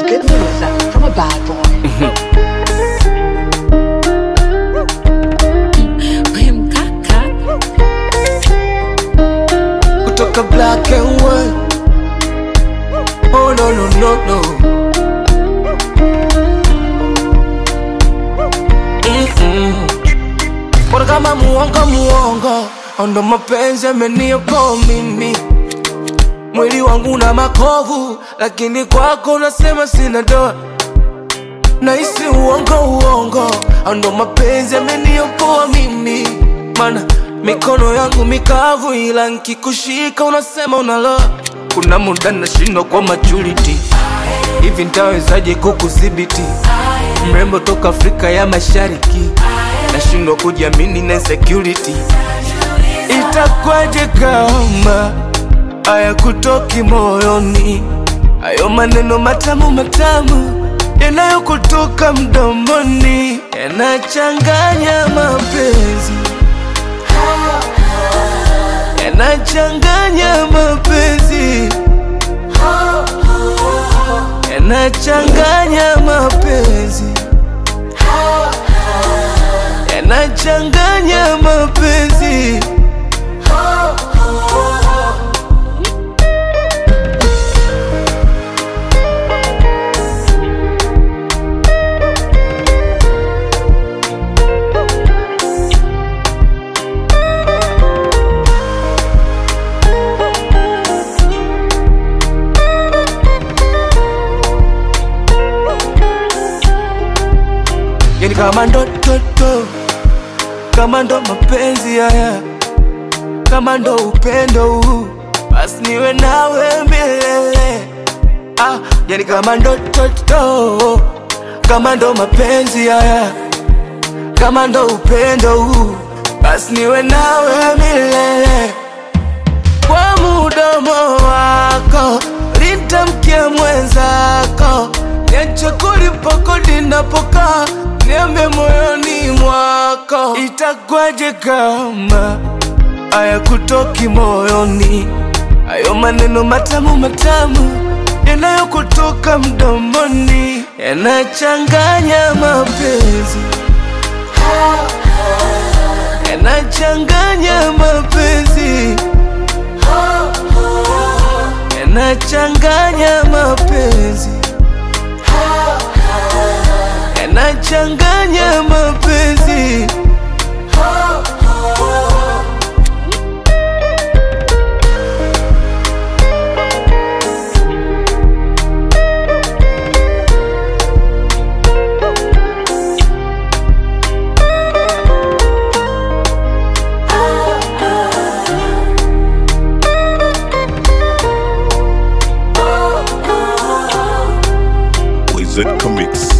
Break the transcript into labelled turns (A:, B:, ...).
A: good news from a bad boy.
B: We mkaka
C: kutoka black and white. Oh no no no no. Mm-mm. Bora kama muongo muongo, ndo mapenzi yameniokoa mimi. Mwili wangu na makovu, lakini kwako nasema sina doa. Nahisi uongo uongo, ndo mapenzi yameniokoa mimi. Mana mikono yangu mikavu, ila nkikushika unasema unaloa. Kuna muda nashindwa kwa maturity, hivi ntawezaje kukudhibiti? Mrembo toka Afrika ya Mashariki, nashindwa kujiamini na insecurity. Itakwaje kama haya kutoki moyoni, hayo maneno matamu matamu yanayokutoka mdomoni yanachanganya mapenzi, yanachanganya mapenzi, yanachanganya mapenzi, yanachanganya mapenzi. yani kama ndototo, kama ndo mapenzi haya, kama ndo upendo huu, basi niwe nawe milele. Ah, yani kama ndototo, kama ndo mapenzi haya, kama ndo upendo huu, basi niwe nawe milele. Kwa mudomo wako litamkia mwenzako, niache kulipa kodi napokaa, niambe moyoni mwako. Itakwaje kama haya kutoki moyoni, hayo maneno matamu matamu yanayokutoka mdomoni yanachanganya mapenzi, yanachanganya mapenzi yanachanganya mapenzi, yanachanganya mapenzi.
D: Wizard Comics.